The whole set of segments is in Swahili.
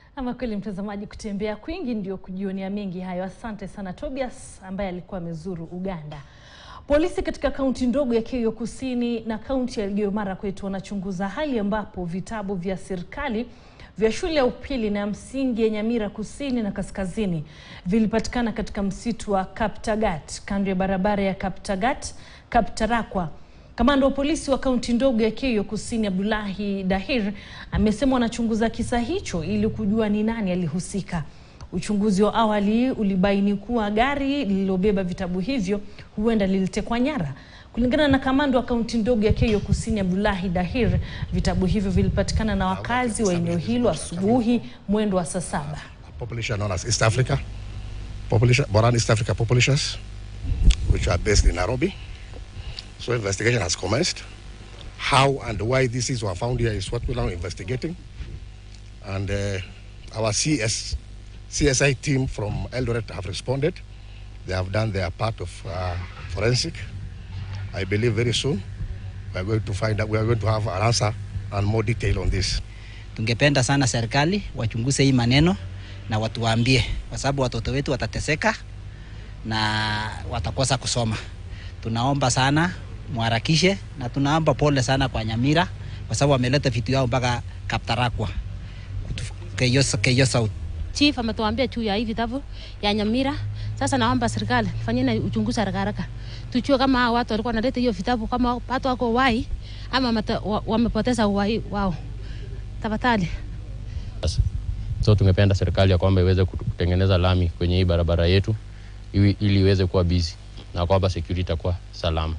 Ama kweli mtazamaji, kutembea kwingi ndio kujionea mengi hayo. Asante sana Tobias ambaye alikuwa amezuru Uganda. Polisi katika kaunti ndogo ya Keio Kusini na kaunti ya Elgeyo Marakwet wanachunguza hali ambapo vitabu vya serikali vya shule ya upili na ya msingi ya Nyamira kusini na kaskazini vilipatikana katika msitu wa Kaptagat kando ya barabara ya Kaptagat Kaptarakwa. Kamanda wa polisi wa kaunti ndogo ya Keio Kusini Abdullahi Dahir amesema wanachunguza kisa hicho ili kujua ni nani alihusika. Uchunguzi wa awali ulibaini kuwa gari lililobeba vitabu hivyo huenda lilitekwa nyara. Kulingana na kamanda wa kaunti ndogo ya Keio Kusini Abdullahi Dahir, vitabu hivyo vilipatikana na wakazi wa eneo hilo asubuhi mwendo wa saa saba. population known as East Africa, population, Boran East Africa populations, which are based in Nairobi. So investigation has commenced. How and why these were found here is what we're now investigating. And uh, our CS, CSI team from Eldoret have responded. They have done their part of uh, forensic. I believe very soon we are going to find out, we are going to have an answer and more detail on this. Tungependa sana serikali wachunguze hii maneno na watuambie, kwa sababu watoto wetu watateseka na watakosa kusoma. Tunaomba sana mwarakishe, na tunaomba pole sana kwa Nyamira kwa sababu wameleta vitu yao mpaka Kaptarakwa Keio Keio South. Chief ametuambia juu ya hii vitabu ya Nyamira. Sasa naomba serikali fanyeni uchunguzi haraka haraka, tujue kama hao watu walikuwa wanaleta hiyo vitabu, kama watu wako wai ama mata- wa- wamepoteza uhai wao. Tafadhali. So tungependa serikali ya kwamba iweze kutengeneza lami kwenye hii barabara yetu ili ili iweze kuwa busy na kwamba security itakuwa salama.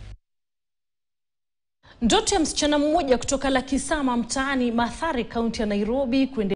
Ndoto ya msichana mmoja kutoka Lakisama mtaani Mathare, kaunti ya Nairobi kuende